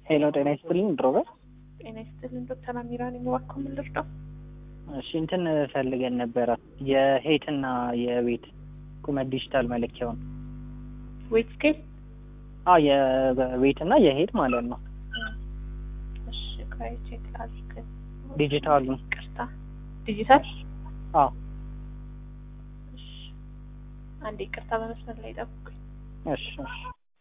ሄሎ ጤና ይስጥልኝ ድሮበር። ጤና ይስጥልን ዶክተር አሚራ ነኝ። እባክዎ ምን ልርዳው? እሺ እንትን ፈልገን ነበረ የሄትና የቤት ቁመት ዲጂታል መለኪያውን። ዌት ስኬል? አዎ የቤትና የሄድ ማለት ነው። እሺ ቆይ ቼክ ላድርግ። ዲጂታሉ ቅርታ ዲጂታል? አዎ እሺ አንዴ ቅርታ በመስመር ላይ ጠብቁኝ። እሺ እሺ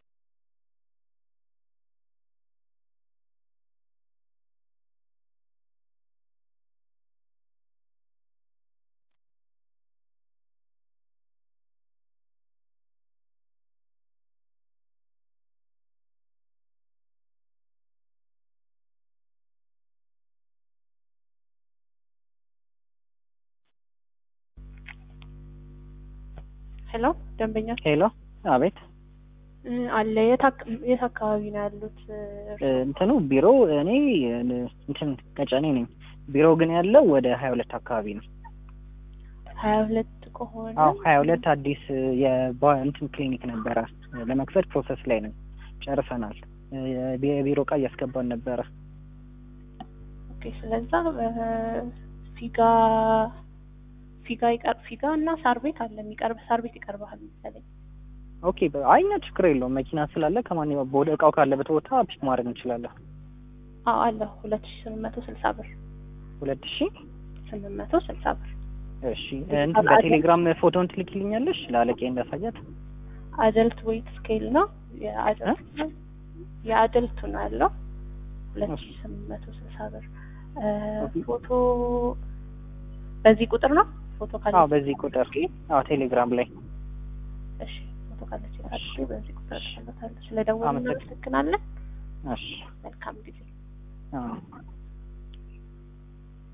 ሄሎ ደንበኛ ሄሎ አቤት እ አለ የት አክ- የት አካባቢ ነው ያሉት? እ እንትኑ ቢሮ እኔ እ እንትን ቀጨኔ ነኝ። ቢሮ ግን ያለው ወደ ሀያ ሁለት አካባቢ ነው። ሀያ ሁለት ከሆነ አዎ ሀያ ሁለት አዲስ የባ እንትን ክሊኒክ ነበረ ለመክፈት ፕሮሰስ ላይ ነን። ጨርሰናል። እ የቢ- የቢሮ እቃ እያስገባን ነበረ። ኦኬ ስለዛ እ ፊጋ ፊጋ ይቀር ፊጋ እና ሳር ቤት አለ የሚቀርብ ሳር ቤት ይቀርባል መሰለኝ። ኦኬ በ- አይ እኛ ችግር የለውም መኪና ስላለ ከማንኛውም ወደ እቃው ካለበት ቦታ ፒክ ማድረግ እንችላለን። አዎ አለ ሁለት ሺ ስምንት መቶ ስልሳ ብር ሁለት ሺህ ስምንት መቶ ስልሳ ብር እሺ እንትን በቴሌግራም ፎቶን ትልኪልኛለሽ ለአለቄ እንዳሳያት። አደልት ዌይት ስኬል ነው የአደልት የአደልቱ ነው ያለው ሁለት ሺ ስምንት መቶ ስልሳ ብር እ ፎቶ በዚህ ቁጥር ነው ፎቶ ካለ አዎ በዚህ ቁጥር አዎ ቴሌግራም ላይ እሺ ፎቶ ካለች አድርጌ በዚህ ቁጥር እልክልዎታለሁ። ስለደወሉ አመሰግናለሁ። እናመሰግናለን። እሺ መልካም ጊዜ አዎ